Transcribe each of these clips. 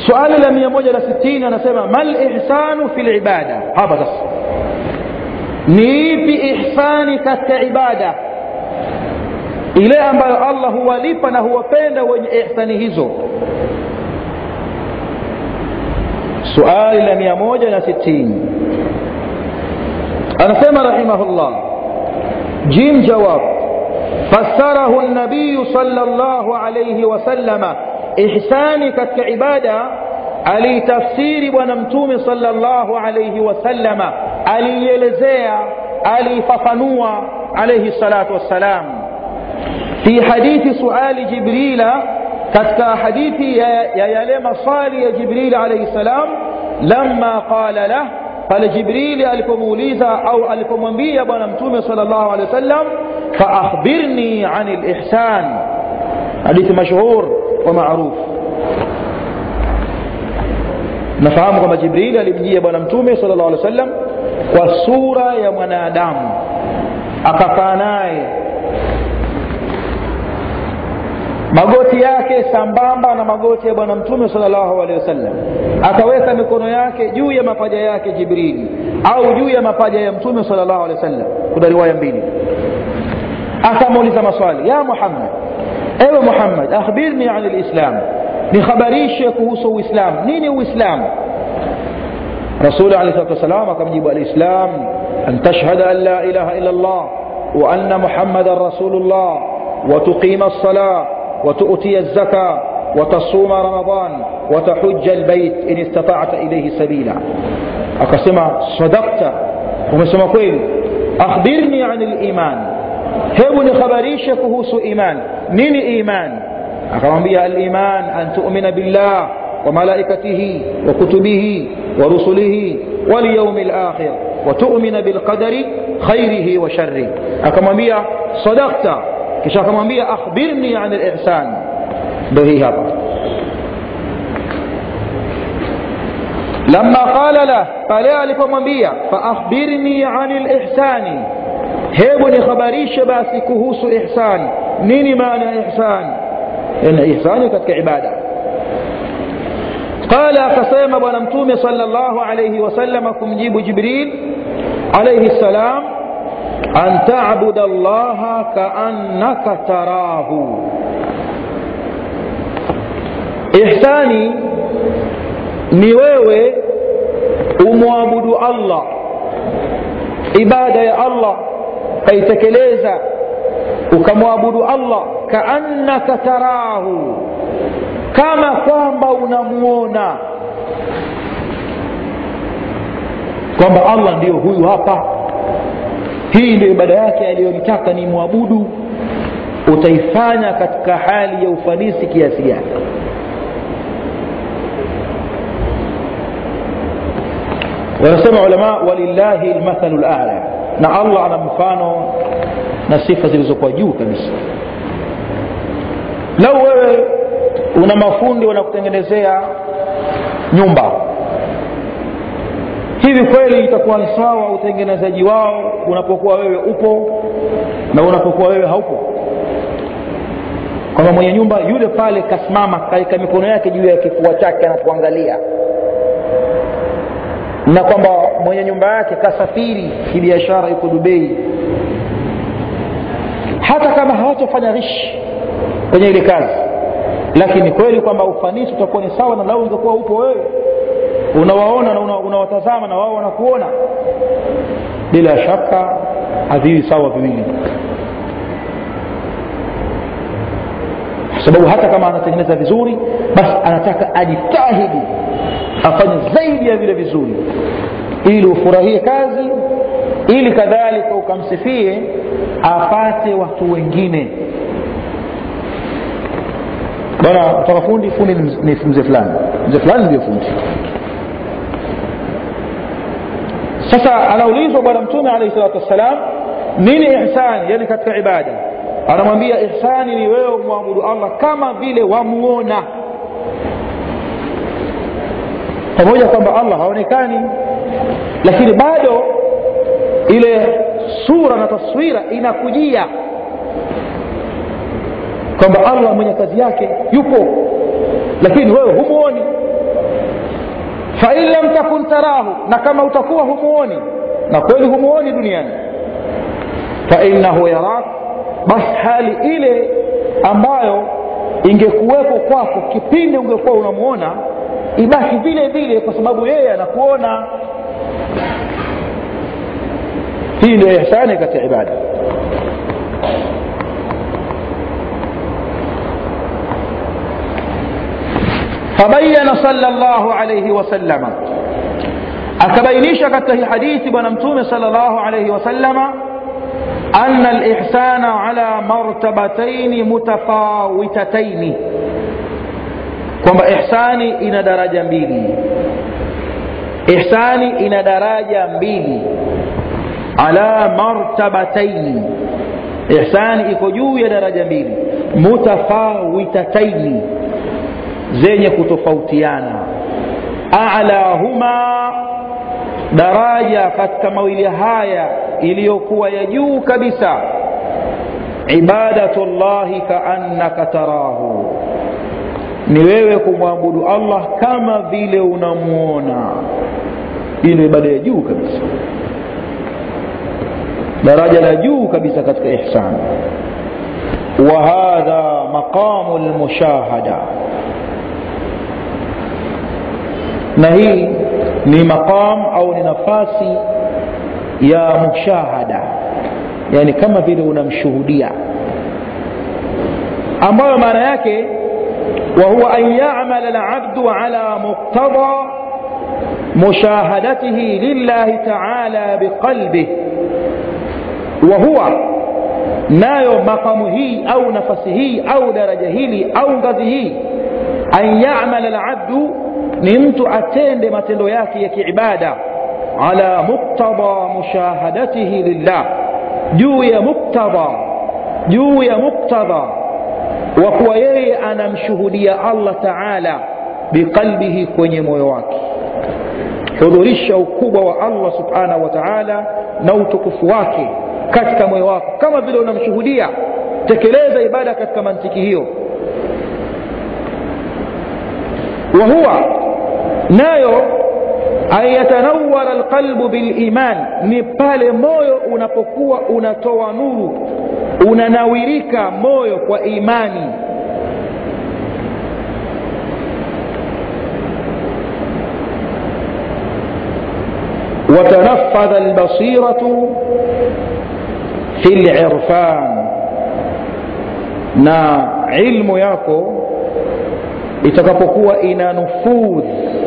suali la mia moja na sitini anasema mal ihsanu fi libada hapa sasa ni ipi ihsani katika ibada ile ambayo allah huwalipa na huwapenda wenye ihsani hizo suali la mia moja na sitini anasema rahimahullah jim jawab فسره النبي صلى الله عليه وسلم إحساني كتك عبادة علي تفسير ونمتوم صلى الله عليه وسلم علي يلزيع علي ففنوع عليه الصلاة والسلام في حديث سؤال جبريل كتك حديث يا يلم صالي جبريل عليه السلام لما قال له pale jibrili alipomuuliza au alipomwambia bwana mtume sal llahu alehi wasallam faakhbirni ani lihsan hadithi mashhur wa maruf nafahamu kwamba jibrili alimjia bwana mtume sal llahu alehi wasallam kwa sura ya mwanadamu akakaa naye magoti yake sambamba na magoti ya bwana mtume salllahu alehi wasallam akaweka mikono yake juu ya mapaja yake jibrili au juu ya mapaja ya mtume salllahu alehi wasallam kuna riwaya mbili akamuuliza maswali ya muhammad ewe muhammad akhbirni ani lislam nikhabarishe kuhusu uislam nini uislam rasuli alehi salatu wassalam akamjibu alislam an tashhada an la ilaha illa llah wa anna muhammadan rasulu llah وتقيم الصلاه وتؤتي الزكاة وتصوم رمضان وتحج البيت إن استطعت إليه سبيلا أقسم صدقت ومسما كويل أخبرني عن الإيمان هبني خبريش كهوس إيمان نين إيمان أقام بها الإيمان أن تؤمن بالله وملائكته وكتبه ورسله واليوم الآخر وتؤمن بالقدر خيره وشره أقام بها صدقت kisha akamwambia akhbirni an lihsan ndo hii hapa lama qala lah pale alipomwambia faakhbirni ani lihsani hebu nikhabarishe basi kuhusu ihsan nini maana ya ihsan ina ihsani katika ibada qala akasema bwana mtume sala llahu alaihi wasalama kumjibu jibril alaihi ssalam an tabuda llaha kaannaka tarahu ihsani ni wewe umwabudu allah ibada ya allah ukaitekeleza ukamwabudu allah kaannaka tarahu kama kwamba unamuona kwamba allah ndiyo huyu hapa hii ndio ibada yake aliyonitaka ni mwabudu utaifanya katika hali ya ufanisi kiasi gani wanasema ulama walillahi lmathalu lala na allah ana mfano na sifa zilizokuwa juu kabisa lau wewe una mafundi wanakutengenezea nyumba hivi kweli itakuwa ni sawa utengenezaji wao unapokuwa wewe upo na unapokuwa wewe haupo kwamba mwenye nyumba yule pale kasimama kaika mikono yake juu ya kifua chake anatuangalia na kwamba mwenye nyumba yake kasafiri kibiashara yuko dubei hata kama hawatofanya rishi kwenye ile kazi lakini kweli kwamba ufanisi utakuwa ni sawa na lau ungekuwa upo wewe unawaona na unawatazama una na wao wanakuona bila shaka haviwi sawa viwili kwa sababu hata kama anatengeneza vizuri basi anataka ajitahidi afanye zaidi ya vile vizuri ili ufurahie kazi ili kadhalika ukamsifie apate watu wengine bwana utaka fundi fundi ni mzee fulani mzee fulani ndio fundi sasa anaulizwa bwana mtume alaihi salatu wassalam nini ihsani yani katika ibada anamwambia ihsani ni wewe umwabudu allah kama vile wamuona pamoja kwamba allah haonekani lakini bado ile sura na taswira inakujia kwamba allah mwenye kazi yake yupo lakini wewe humuoni fain lam takun tarahu na kama utakuwa humuoni na kweli humuoni duniani fainahu yarak basi hali ile ambayo ingekuwepo kwako kipindi ungekuwa unamuona ibaki vile vile kwa sababu yeye anakuona hii ndio ihsani katika ibada فبين صلى الله عليه وسلم akabainisha katika hii hadithi bwana mtume sal llahu alaihi wasalama ana lihsana ala martabataini mutafawitataini kwamba ihsani ina daraja mbili ihsani ina daraja mbili ala martabataini ihsani iko juu ya daraja mbili mutafawitataini zenye kutofautiana alahuma daraja katika mawili haya iliyokuwa ya juu kabisa ibadatu llahi kaannaka tarahu ni wewe kumwabudu allah kama vile unamwona hii ndio ibada ya juu kabisa daraja la juu kabisa katika ihsan وهذا مقام المشاهده na hii ni maqam au ni nafasi ya mushahada yani kama vile unamshuhudia ambayo maana yake وهو أن يعمل العبد على مقتضى مشاهدته لله تعالى بقلبه وهو nayo makamu hii au nafasi hii au daraja hili au ngazi hii an yamala labdu ni mtu atende matendo yake ya kiibada ala muktada mushahadatihi lillah juu ya muktada juu ya muktada wa kuwa yeye anamshuhudia allah taala biqalbihi kwenye moyo wake hudhurisha ukubwa wa allah subhanahu wa taala na utukufu wake katika moyo wako kama vile unamshuhudia tekeleza ibada katika mantiki hiyo wa huwa nayo an yatanawara alqalbu biliman ni pale moyo unapokuwa unatoa nuru unanawirika moyo kwa imani وتنفذ البصيرة في العرفان na ilmu yako itakapokuwa ina nufudh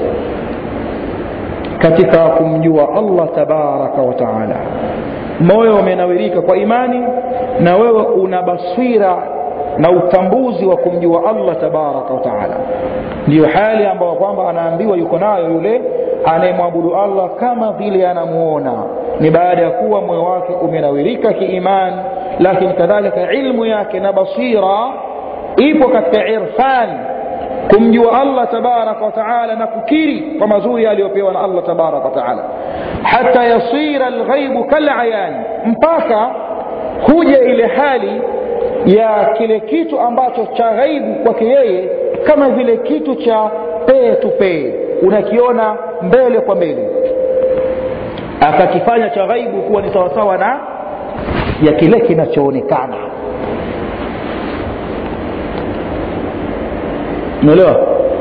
katika kumjua allah tabaraka wa taala moyo umenawirika kwa imani na wewe una basira na utambuzi wa kumjua allah tabaraka wa taala ndiyo hali ambayo kwamba anaambiwa yuko nayo yule anayemwabudu allah kama vile anamuona ni baada ya kuwa moyo wake umenawirika kiimani lakini kadhalika ilmu yake na basira ipo katika irfan kumjua allah tabaraka wataala na kukiri kwa mazuri aliyopewa na allah tabaraka wataala hata yasira lghaibu kalayani mpaka kuja ile hali ya kile kitu ambacho cha ghaibu kwake yeye kama vile kitu cha pee tu pee unakiona mbele kwa mbele akakifanya cha ghaibu kuwa ni sawasawa na ya kile kinachoonekana umeelewa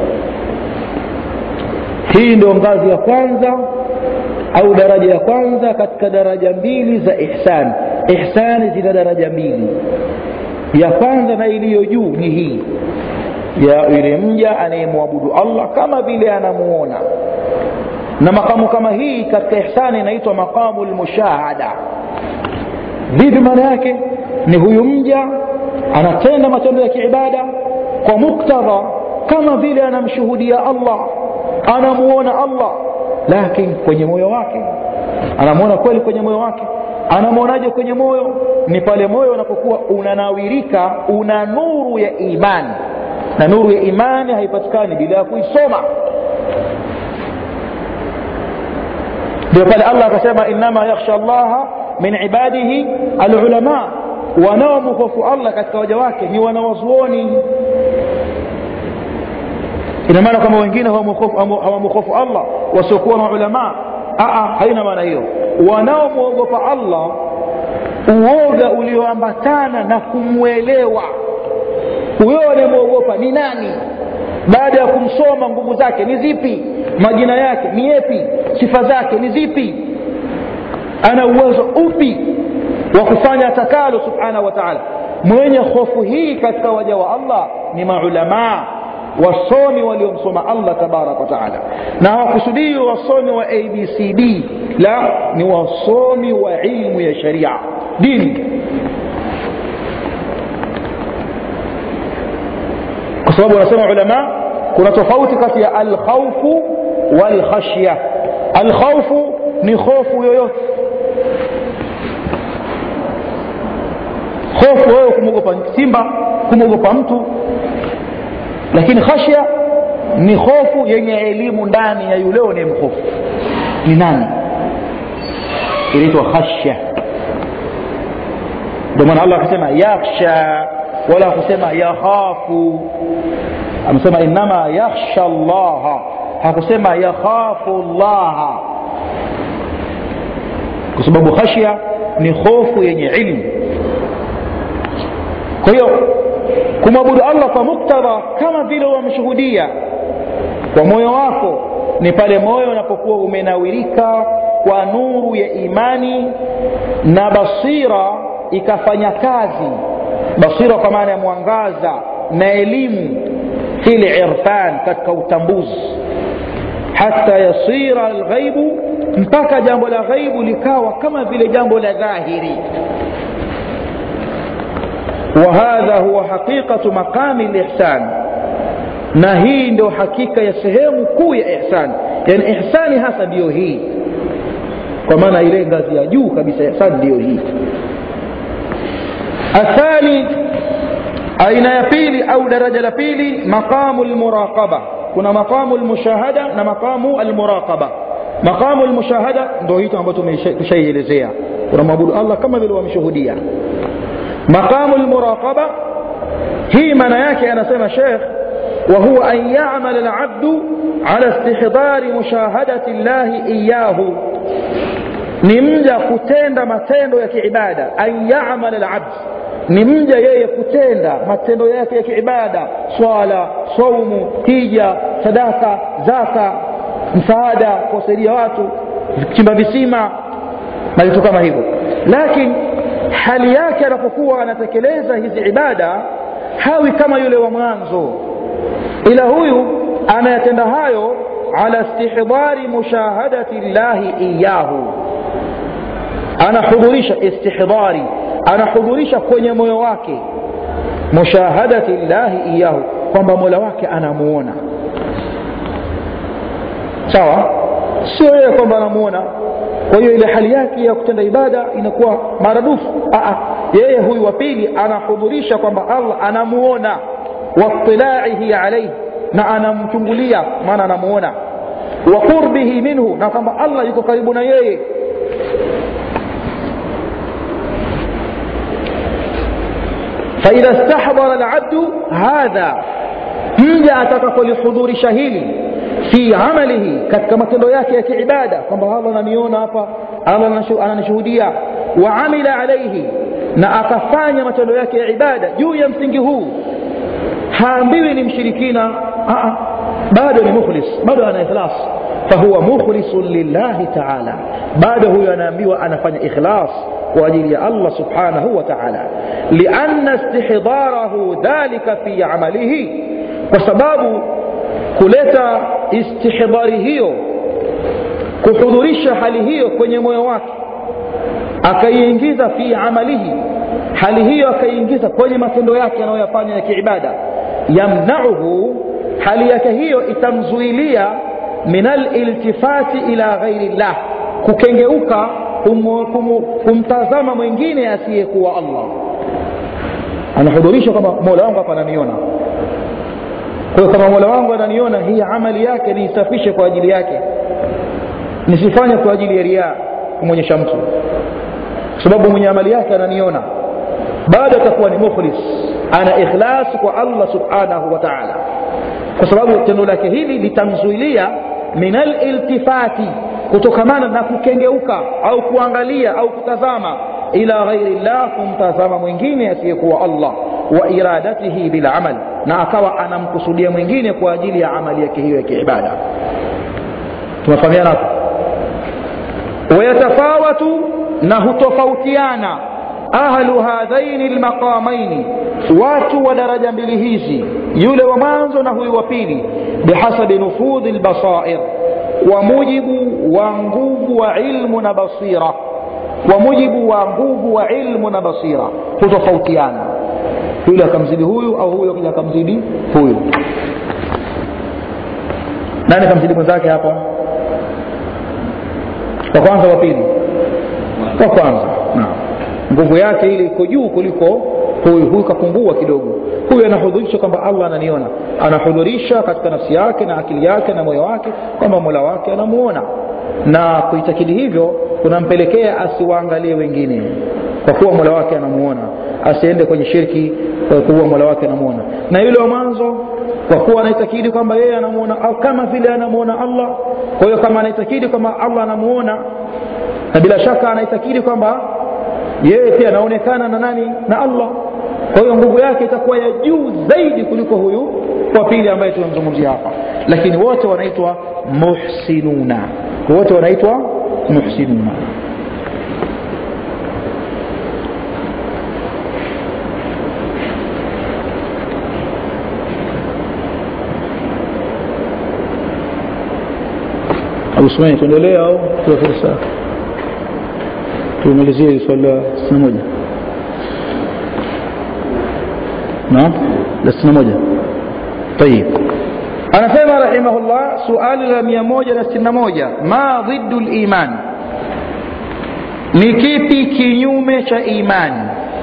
hii ndio ngazi ya kwanza au daraja ya kwanza katika daraja mbili za ihsan ihsani zina daraja mbili ya kwanza na iliyo juu ni hii ya yule mja anayemwabudu allah kama vile anamuona na makamu kama hii katika ihsani inaitwa maqamu lmushahada vipi maana yake ni huyu mja anatenda matendo ya kiibada kwa muktadha kama vile anamshuhudia allah anamuona allah lakini kwenye moyo wake anamwona kweli kwenye moyo wake anamwonaje kwenye moyo ni pale moyo unapokuwa unanawirika una nuru ya imani na nuru ya imani haipatikani bila ya kuisoma ndio pale allah akasema innama yakhsha llaha min ibadihi alulama wanaomhofu allah katika waja wake ni wanawazuoni ina maana kwamba wengine hawamhofu allah wasiokuwa na ulamaa haina maana hiyo wanaomwogopa allah uoga ulioambatana na kumwelewa huyo anayemwogopa ni nani baada ya kumsoma nguvu zake ni zipi majina yake ni yepi sifa zake ni zipi ana uwezo upi wa kufanya takalo subhanahu wa taala mwenye hofu hii katika waja wa allah ni maulamaa wasomi waliomsoma allah tabaraka wa taala na hawakusudii wasomi wa abcd la ni wasomi wa ilmu ya sharia dini kwa sababu wanasema ulama kuna tofauti kati ya alkhaufu walkhashya alkhaufu ni hofu yoyote hofu wewe kumwogopa simba kumwogopa mtu lakini khashya ni hofu yenye elimu ndani ya yule unayemhofu ni nani inaitwa khashya ndio maana allah akasema yakhsha wala kusema yakhafu amesema inama yakhsha llaha hakusema yakhafu llaha kwa sababu khashya ni hofu yenye ilmu kwa hiyo kumwabudu allah kwa muktadha kama vile wamshuhudia kwa moyo wako ni pale moyo unapokuwa umenawirika kwa nuru ya imani na basira ikafanya kazi basira kwa maana ya mwangaza na elimu fi lirfan katika utambuzi hata yasira alghaibu mpaka jambo la ghaibu likawa kama vile jambo la dhahiri وهذا هو حقيقة مقام الإحسان na hii ndio hakika ya sehemu kuu ya ihsani yani ihsani hasa ndiyo hii kwa maana ile ngazi ya juu kabisa ihsani ndiyo hii athani aina ya pili au daraja la pili maqamu lmuraqaba kuna maqamu lmushahada na maqamu almuraqaba maqamu lmushahada ndo hicho ambacho tushaielezea unamwabudu allah kama vile wamshuhudia maqamu lmuraqaba hii maana yake anasema shekh وهو أن يعمل العبد على استحضار مشاهدة الله إياه نمجا كتenda matendo ya kiibada an yamal alabd ni mja yeye kutenda matendo yake ya kiibada swala saumu hija sadaka zaka msaada kuwasaidia watu chimba visima na vitu kama hivyo lakini hali yake anapokuwa anatekeleza hizi ibada hawi kama yule wa mwanzo ila huyu anayatenda hayo ala istihdari mushahadati llahi iyahu anahudhurisha istihdari anahudhurisha kwenye moyo wake mushahadati llahi iyahu kwamba mola wake anamuona sawa sio yeye kwamba anamuona kwa hiyo ile hali yake ya kutenda ibada inakuwa maradufu yeye huyu wa pili anahudhurisha kwamba allah anamuona واطلاعه عليه na anamchungulia maana anamuona wa qurbihi minhu na kwamba allah yuko karibu na yeye faidha stahdara alabdu hadha mja atakapolihudhurisha hili fi amalihi katika matendo yake ya kiibada kwamba allah ananiona hapa allah ananishuhudia wa amila alaihi na akafanya matendo yake ya ibada juu ya msingi huu haambiwi ni mshirikina Aa, bado ni mukhlis bado ana ikhlas fahuwa mukhlisun lillahi taala bado huyo anaambiwa anafanya ikhlas kwa ajili ya allah subhanahu wa taala lianna istihdarahu dhalika fi amalihi kwa sababu kuleta istihdari hiyo kuhudhurisha hali hiyo kwenye moyo wake akaiingiza fi amalihi hali hiyo akaiingiza kwenye matendo yake anayoyafanya ya kiibada yamnauhu hali yake hiyo itamzuilia min aliltifati ila ghairi llah kukengeuka kum, kum, kumtazama mwingine asiyekuwa allah anahudhurisha kwamba mola wangu hapa ananiona kwa hiyo kama mola wangu ananiona hii amali yake niisafishe kwa ajili yake nisifanye kwa ajili ya riaa kumwonyesha mtu kwa sababu mwenye amali yake ananiona bado atakuwa ni mukhlis ana ikhlas kwa allah subhanahu wa taala kwa sababu tendo lake hili litamzuilia min aliltifati kutokamana na kukengeuka au kuangalia au kutazama ila ghairi llah kumtazama mwingine asiyekuwa allah wa iradatihi bilamal na akawa anamkusudia mwingine kwa ajili ya amali yake hiyo ya kiibada tumefahamiana hapo wayatafawatu na hutofautiana ahlu hadhaini lmaqamaini watu wa daraja mbili hizi yule wa mwanzo na huyu wa pili bihasabi nufudhi lbasair kwa mujibu wa nguvu wa ilmu na basira kwa mujibu wa nguvu wa ilmu na basira hutofautiana yule akamzidi huyu au huyu akija akamzidi huyu nani akamzidi mwenzake hapa wa kwanza wa pili wa kwanza naam nguvu yake ile iko juu kuliko huyu huyu kapungua kidogo huyu anahudhurisha kwamba allah ananiona anahudhurisha katika nafsi yake na akili yake na moyo wake kwamba mola wake anamuona na kuitakidi hivyo kunampelekea asiwaangalie wengine kwa kuwa mola wake anamuona asiende kwenye shirki kwa kuwa mola wake anamuona na yule wa mwanzo kwa kuwa anaitakidi kwamba yeye anamuona au kama vile anamuona allah kwa hiyo kama anaitakidi kwamba allah anamuona na bila shaka anaitakidi kwamba yeye pia anaonekana na nani na allah kwa hiyo nguvu yake itakuwa ya juu zaidi kuliko huyu wa pili ambaye tunamzungumzia hapa lakini wote wanaitwa muhsinuna wote wanaitwa muhsinuna abu sumani tuendelee au tuwe fursa tumalizie swali la sitini moja naam la sitini moja طيب anasema rahimahullah suali la mia moja na sitini na moja ma dhiddu liman ni kipi kinyume cha imani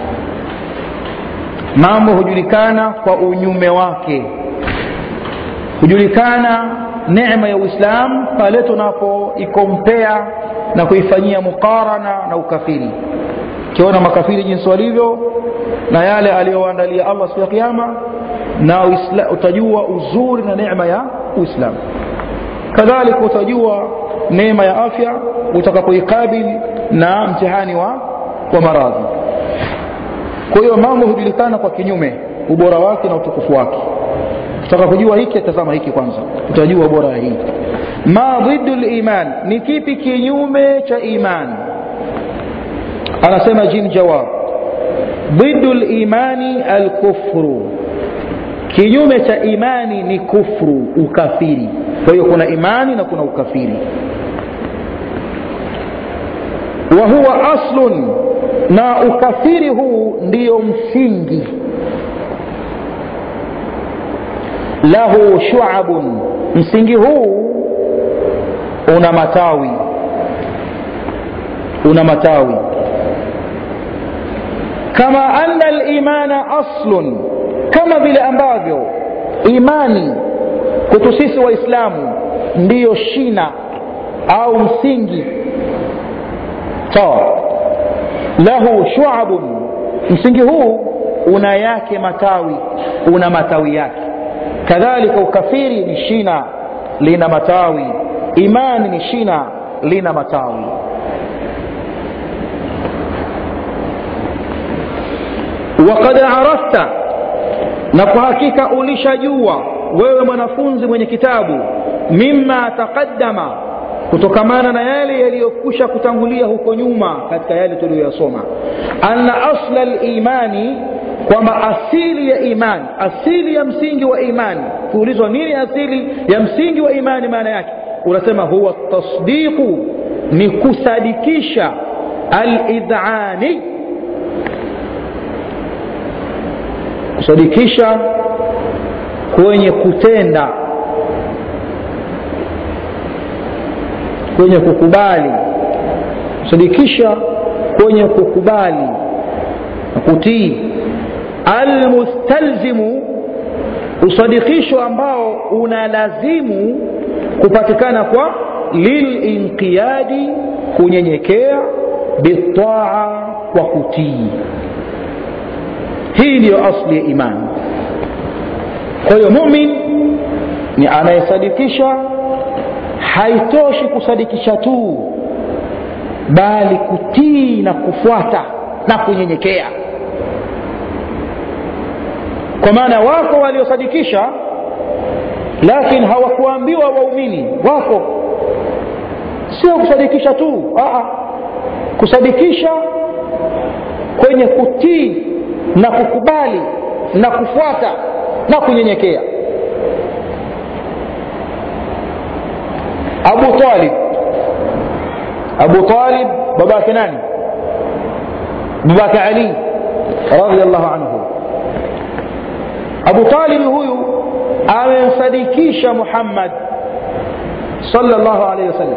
mambo hujulikana kwa unyume wake hujulikana neema ya uislam pale tunapoikompea na kuifanyia muqarana na ukafiri ukiona makafiri jinsi walivyo na yale aliyoandalia allah siku ya kiama na uisla, utajua uzuri na neema ya uislamu kadhalika utajua neema ya afya utakapoikabili na mtihani wa, wa maradhi kwa hiyo mambo hujulikana kwa kinyume ubora wake na utukufu wake utaka kujua hiki tazama hiki kwanza utajua bora ya hii ma dhiddu liman ni kipi kinyume cha iman anasema jim jawab dhiddu limani alkufru kinyume cha imani ni kufru ukafiri kwa hiyo kuna imani na kuna ukafiri wa huwa aslun na ukafiri huu ndiyo msingi lahu shuabun msingi huu una matawi una matawi kama anna limana aslun kama vile ambavyo imani kwetu sisi waislamu ndiyo shina au msingi sawa lahu shuabun msingi huu una yake matawi una matawi yake kadhalika ukafiri ni shina lina matawi imani ni shina lina matawi وقد عرفت na kwa hakika ulishajua wewe mwanafunzi mwenye kitabu mima taqaddama kutokamana na yale yaliyokwisha kutangulia huko nyuma katika yale tuliyoyasoma anna asla limani kwamba asili ya imani asili ya msingi wa imani kuulizwa nini asili ya msingi wa imani maana yake unasema huwa tasdiqu ni kusadikisha alidhani kusadikisha kwenye kutenda kwenye kukubali kusadikisha kwenye kukubali na kutii almustalzimu usadikisho ambao unalazimu kupatikana kwa lilinqiyadi kunyenyekea bitaa kwa kutii hii ndiyo asli ya imani kwa hiyo mumin ni anayesadikisha haitoshi kusadikisha tu bali kutii na kufuata na kunyenyekea kwa maana wako waliosadikisha lakini hawakuambiwa waumini wako sio kusadikisha tu Aa, kusadikisha kwenye kutii na kukubali na kufuata na kunyenyekea abu talib abu talib babake nani babake ali radiallahu anhu abu talib huyu amemsadikisha muhammad sallallahu alaihi wasallam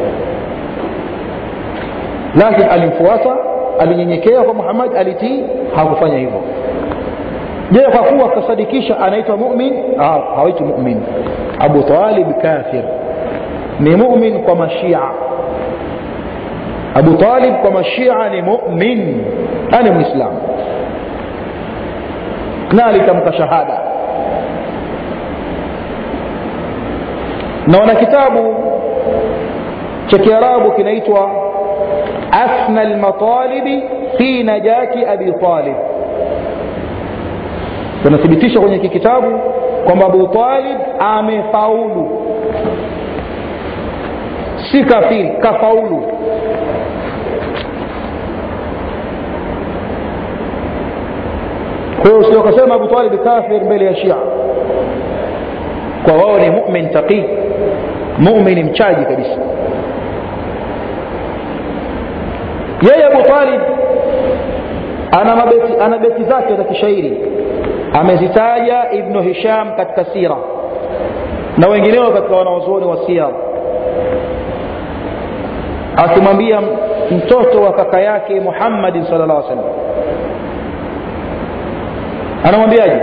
lakini alimfuata alinyenyekea kwa muhammad alitii hakufanya hivyo je kwa kuwa kasadikisha anaitwa mumin hawaitwi mumin abu talib kafir ni mumin kwa mashia abu talib kwa mashia ni mumin ani mwislamu na alitamka shahada na wana kitabu cha kiarabu kinaitwa asna lmatalibi fi najati abi talib tunathibitisha kwenye hiki kitabu kwamba abu talib amefaulu si kafiri kafaulu kwa hiyo usio kasema abu talib kafir mbele ya shia kwa wao ni mumin taqii mumini mchaji kabisa yeye abu talib ana mabeti, ana beti zake za kishairi amezitaja ibnu hisham katika sira na wengineo katika wanaozuoni wa sira akimwambia mtoto wa kaka yake muhammadin sal llah salam anamwambiaje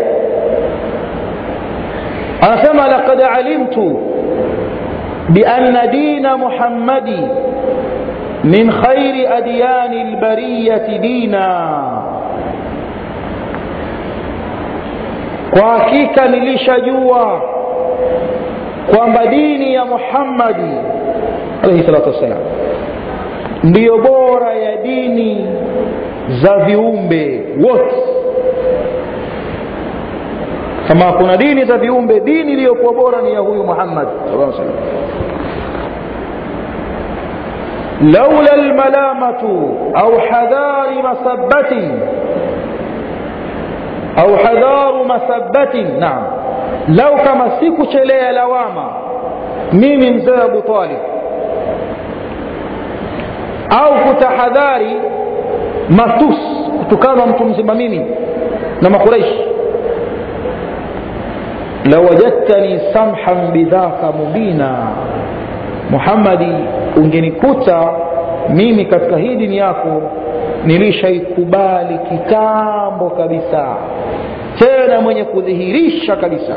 anasema laqad alimtu bianna dina muhammadi min khairi adyani lbariyati dina kwa hakika nilishajua kwamba dini ya muhammadi alaihi salatu wassalam ndiyo bora ya dini za viumbe wote kama kuna dini za viumbe dini iliyokuwa bora ni ya huyu muhammad sallallahu alaihi wasallam لولا الملامة أو حذار مسبة أو حذار مسبة نعم لو كما سيكو شلي لواما ميمي مزي أبو طالب أو كتحذاري مatusi kutukana mtu mzima mimi na makuraishi lawajadtani samhan bidhaka mubina muhammadi ungenikuta mimi katika hii dini yako nilishaikubali kitambo kabisa tena mwenye kudhihirisha kabisa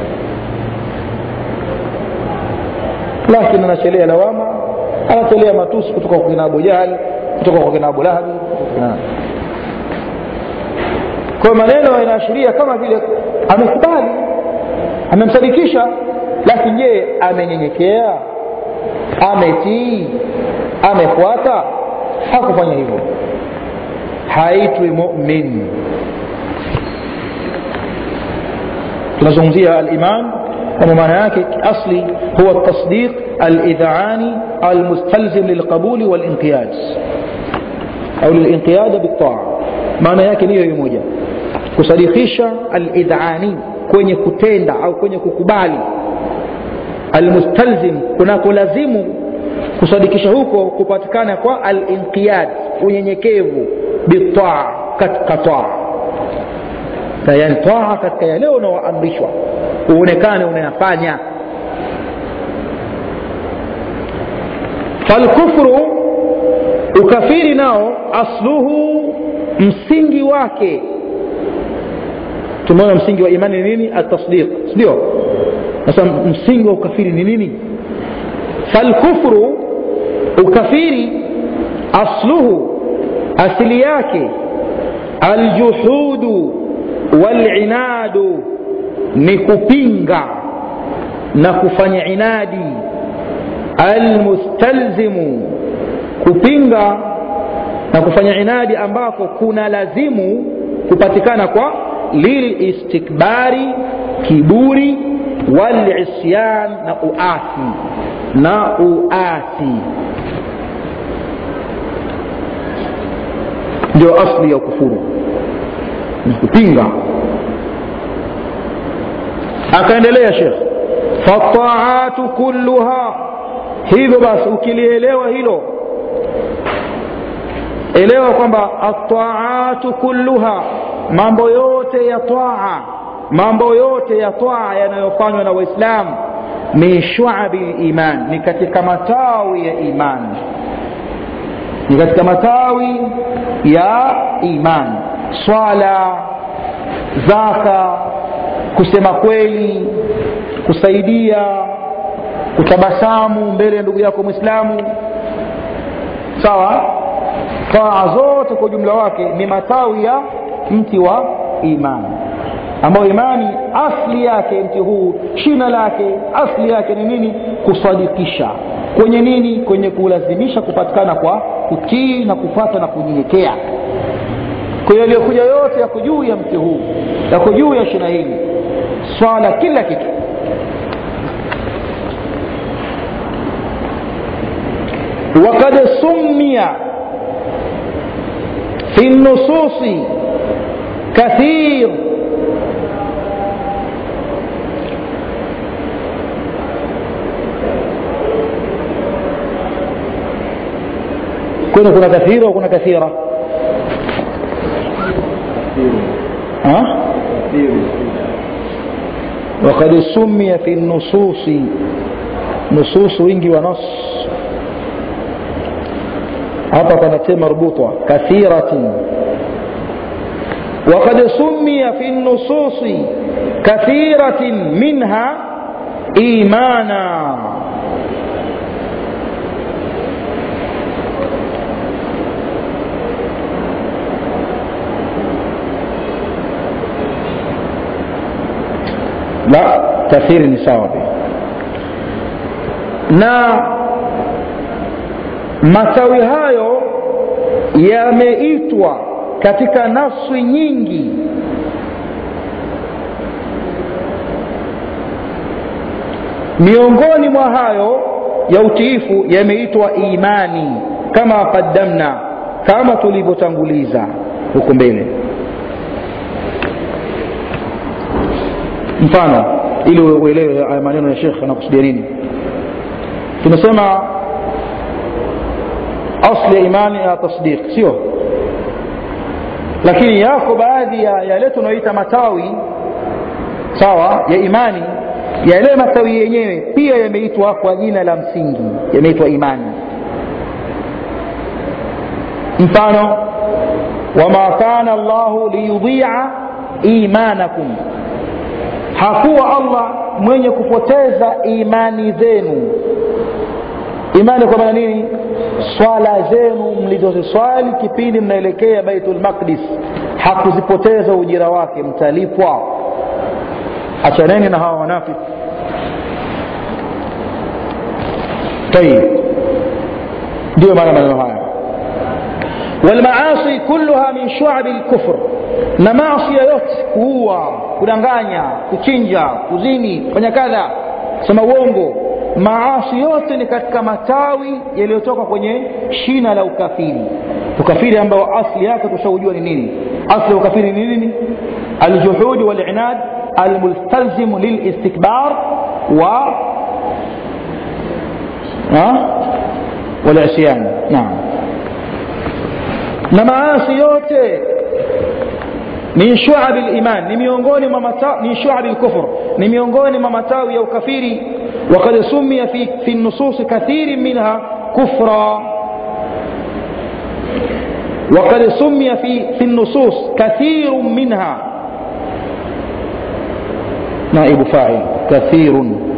lakini anachelea lawama anatolea matusi kutoka kwa kina abu jahali kutoka kwa kina abu lahabi kwa maneno yanaashiria kama vile amekubali amemsadikisha lakini je amenyenyekea ametii amefuata hakufanya hivyo haitwi mumin tunazungumzia aliman kwamba maana yake asli huwa tasdiq alidhaani almustalzim lilqabuli walinqiyad au lilinqiyada biltaa maana yake ni hiyo moja kusadikisha alidhani kwenye kutenda au kwenye kukubali almustalzim kunakolazimu kusadikisha huko kupatikana kwa alinqiyad unyenyekevu bitaa katika taa yani taa katika yale unaoamrishwa uonekane unayafanya falkufru ukafiri nao asluhu msingi wake tumeona msingi wa imani ni nini atasdiq sindio sasa msingi wa ukafiri ni nini falkufru ukafiri asluhu asili yake aljuhudu walinadu ni kupinga na kufanya inadi almustalzimu kupinga na kufanya inadi ambako kuna lazimu kupatikana kwa lilistikbari kiburi walisyan na uasi na uasi ndio asli ya kufuru ni kupinga akaendelea shekh fataatu kulluha hivyo basi ukilielewa hilo elewa kwamba ataatu kulluha mambo yote ya taa mambo yote ya taa yanayofanywa na waislamu min shuabi liman ni katika matawi ya imani ni katika matawi ya imani swala zaka kusema kweli kusaidia kutabasamu mbele ya ndugu yako mwislamu sawa taa zote kwa ujumla wake ni matawi ya mti wa imani ambayo imani asli yake mti huu shina lake asli yake ni nini kusadikisha kwenye nini kwenye kulazimisha kupatikana kwa kutii na kufata na kunyenyekea kwa hiyo yaliyokuja yote yako juu ya mti huu yako juu ya shina hili swala kila kitu وقد سمي في النصوص كثير كنا كنا كثير وكنا كثيرة ها؟ وقد سمي في النصوص نصوص wingi wa nas hapa panatia marbutwa kathiratin وقد سمي في النصوص كثيرة منها إيمانا لا كثير نساء na matawi hayo yameitwa katika nafsi nyingi miongoni mwa hayo ya utiifu yameitwa imani kama qaddamna kama tulivyotanguliza huko mbele mfano ili uelewe haya maneno ya shekh anakusudia nini tumesema asli ya imani ya tasdiq sio lakini yako baadhi ya yale tunaoita matawi sawa ya imani yale matawi yenyewe pia yameitwa kwa jina la msingi yameitwa imani mfano wama kana llahu liyudhia imanakum hakuwa allah mwenye kupoteza imani zenu imani kwa maana nini swala zenu mlizoziswali kipindi mnaelekea baitul maqdis hakuzipoteza ujira wake mtalipwa achaneni na hawa wanafiki tayib ndio maana maneno haya walmaasi kulluha min shuabi lkufr na maasia yote kuua kudanganya kuchinja kuzini kufanya kadha sema uongo maasi yote ni katika matawi yaliyotoka kwenye shina la ukafiri ukafiri ambao asli yake tushaujua ni nini asli ya ukafiri ni nini aljuhudi walinad almustalzimu lilistikbar wa walisyan naam na maasi yote min shuabi liman ni miongoni mwa min shuabi lkufr ni miongoni mwa matawi ya ukafiri وقد سمي في, في النصوص كثير منها كفرا وقد سمي في, في النصوص كثير منها نائب فاعل كثير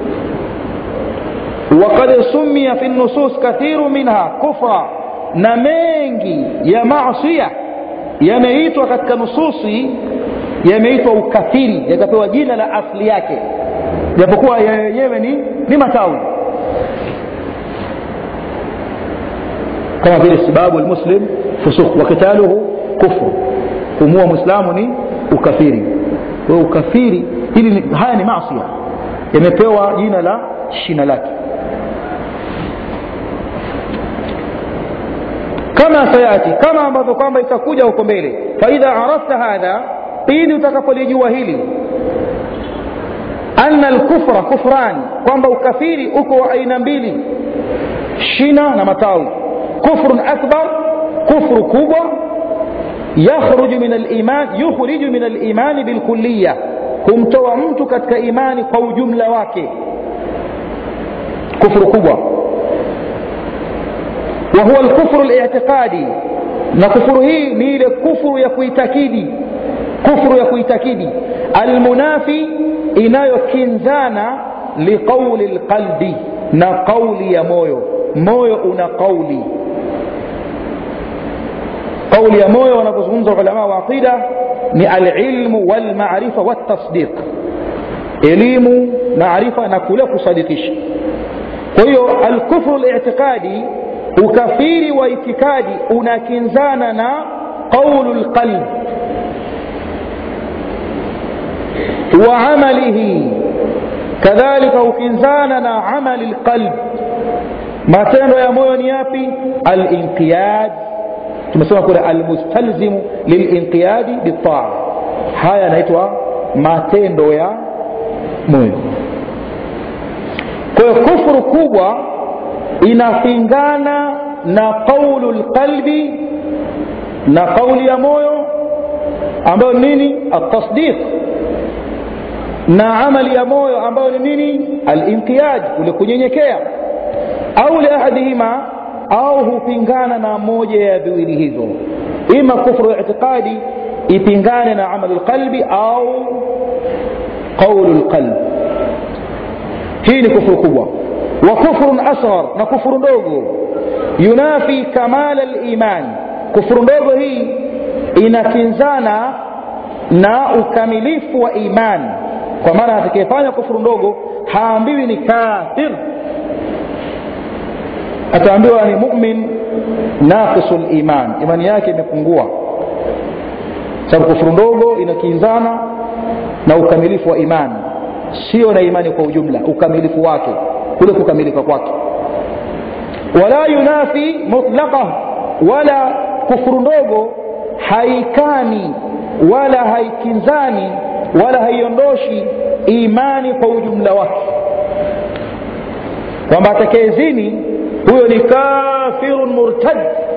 وقد سمي في النصوص كثير منها كفرا نمينجي يا معصية yameitwa katika nususi yameitwa ukafiri yakapewa jina la asli yake japokuwa yenyewe ni, ni matawi kama vile sibabu lmuslim fusuk wa kitaluhu kufru kumua mwislamu ni ukafiri kwa hiyo ukafiri hili ni, haya ni masia yamepewa jina la shina lake kama sayati kama ambavyo kwamba itakuja huko mbele faidha arafta hadha pindi utakapolijua hili anna alkufra kufrani kwamba ukafiri uko wa aina mbili shina na matawi kufrun akbar kufru kubwa yakhruju min aliman yukhriju min alimani bilkulliya humtoa mtu katika imani kwa ujumla wake kufru kubwa wa huwa alkufru li'tiqadi na kufuru hii ni ile kufuru ya kuitakidi kufuru ya kuitakidi almunafi inayokinzana liqauli lqalbi na qauli ya moyo moyo una qauli qauli ya moyo wanapozungumza ulama wa aqida ni alilmu walmarifa waltasdiq elimu maarifa na kule kusadikisha kwa hiyo alkufru li'tiqadi ukafiri wa itikadi unakinzana na qaulu lqalb wa amalihi kadhalika ukinzana na amali lqalb matendo ya moyo ni yapi alinqiyad tumesema kule almustalzimu lilinqiyadi bitaa haya yanaitwa matendo ya moyo kwa hiyo kufuru kubwa inapingana na qaulu lqalbi na qauli ya moyo ambayo ni nini altasdiq na amali ya moyo ambayo ni nini alinqiyad ule kunyenyekea au liahadihima au hupingana na moja ya viwili hivyo ima kufru itiqadi ipingane na amalu lqalbi au qaulu lqalb hii ni kufuru kubwa wa kufrun asghar na kufuru ndogo yunafi kamala liman kufuru ndogo hii inakinzana na ukamilifu wa imani kwa maana atakayefanya kufuru ndogo haambiwi ni kafir ataambiwa ni mumin naqisu liman imani yake imepungua sababu kufuru ndogo inakinzana na ukamilifu wa imani sio na imani kwa ujumla ukamilifu wake kule kukamilika kwake wala yunafi mutlaqah wala kufuru ndogo haikani wala haikinzani wala haiondoshi imani kwa ujumla wake kwamba atakayezini huyo ni kafirun murtad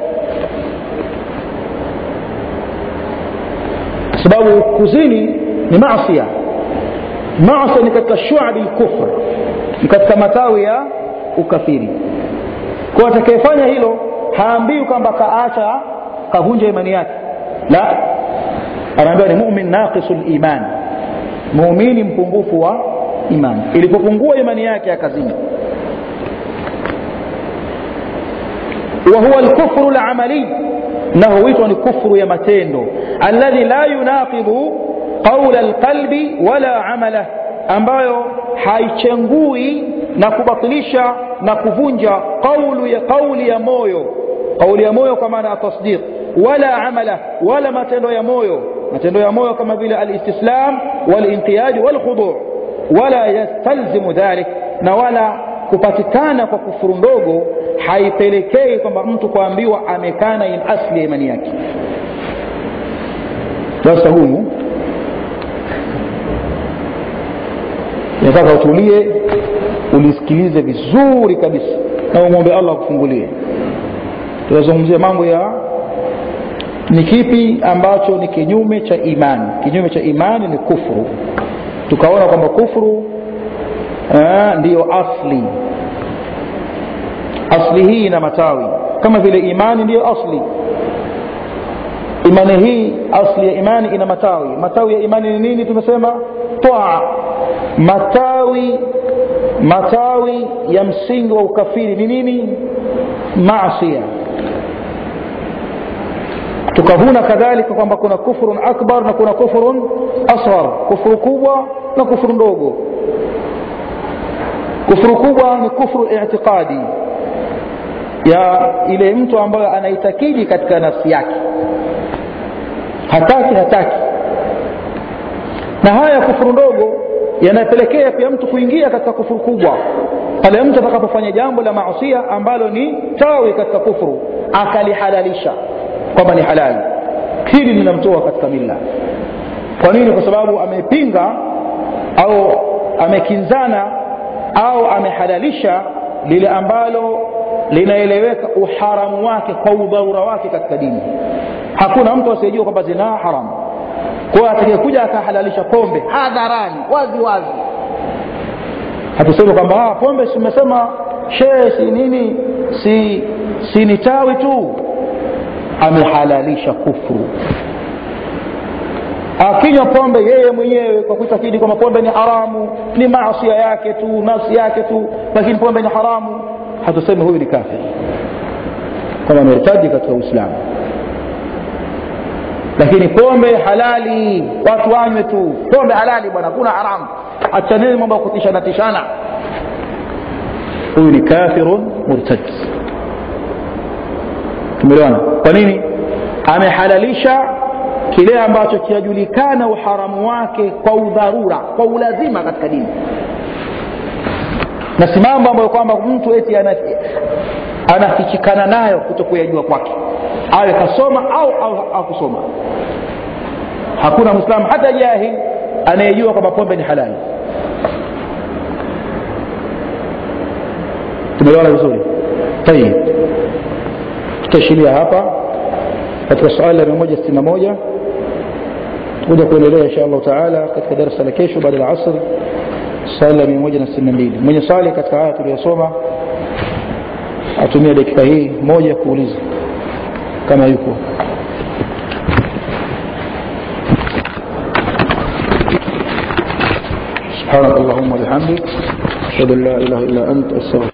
sababu kuzini ni masia masia ni katika shuabi lkufr ni katika matawi ya ukafiri kwa atakayefanya hilo haambiwi kwamba kaacha kavunja imani yake la anaambiwa ni mumin naqisu liman muumini mpungufu wa imani ilipopungua imani yake akazini وهو الكفر العملي انه huitwa ni kufru ya matendo alladhi la yunaqidu qaula alqalbi wala amala ambayo haichengui na kubatilisha na kuvunja qaulu ya qauli ya moyo qauli ya moyo kwa maana ya tasdiq wala amala wala matendo ya moyo matendo ya moyo kama vile alistislam walinqiyadi walkhudu wala yastalzimu dhalik na wala kupatikana kwa kufuru ndogo haipelekei kwamba mtu kuambiwa amekana in asli ya imani yake sasa huyu nataka utulie ulisikilize vizuri kabisa na umwombe allah akufungulie tunazungumzia mambo ya ni kipi ambacho ni kinyume cha imani kinyume cha imani ni kufuru tukaona kwamba kufuru ndiyo asli asli hii ina matawi kama vile imani ndiyo asli imani hii asli ya imani ina matawi matawi ya imani ni nini tumesema taa matawi matawi ya msingi wa ukafiri ni nini masia tukavuna kadhalika kwamba kuna kufrun akbar na kuna kufrun asghar kufuru kubwa na kufuru ndogo kufuru kubwa ni kufuru itiqadi ya ile mtu ambayo anaitakidi katika nafsi yake hataki hataki na haya kufuru ndogo yanapelekea pia mtu kuingia katika kufuru kubwa pale mtu atakapofanya jambo la maasia ambalo ni tawi katika kufuru akalihalalisha kwamba ni halali hili linamtoa katika mila kwa nini kwa sababu amepinga au amekinzana au amehalalisha lile ambalo linaeleweka uharamu wake kwa udharura wake katika dini hakuna mtu asiyejua kwamba zinaa haramu kwa atakayekuja akahalalisha pombe hadharani wazi wazi hatusemi kwamba pombe simesema shee si nini si, si ni tawi tu amehalalisha kufru akinywa pombe yeye mwenyewe kwa kuitakidi kwamba pombe ni haramu ni maasia yake tu nafsi yake tu lakini pombe ni haramu hatusemi huyu ni kafir kama ameritaji katika uislamu lakini pombe halali watu wanywe tu pombe halali bwana kuna haramu achaneni mambo ya kutishana tishana huyu ni kafirun murtad tumeelewana kwa nini amehalalisha kile ambacho kinajulikana uharamu wake kwa udharura kwa ulazima katika dini na si mambo ambayo kwamba mtu eti anafichikana nayo kuto kuyajua kwake awe kasoma au au akusoma hakuna mwislamu hata jahil anayejua kwamba pombe ni halali tumeelewana vizuri tayib tutaishiria hapa katika suala la mia moja sitini na moja tutakuja kuendelea insha allahu taala katika darasa la kesho baada ya asr swali la mia moja na sitini na mbili mwenye swali katika haya tuliyosoma atumia dakika hii moja kuuliza kama yuko سبحانك اللهم وبحمدك اشهد ان لا اله الا انت استغفرك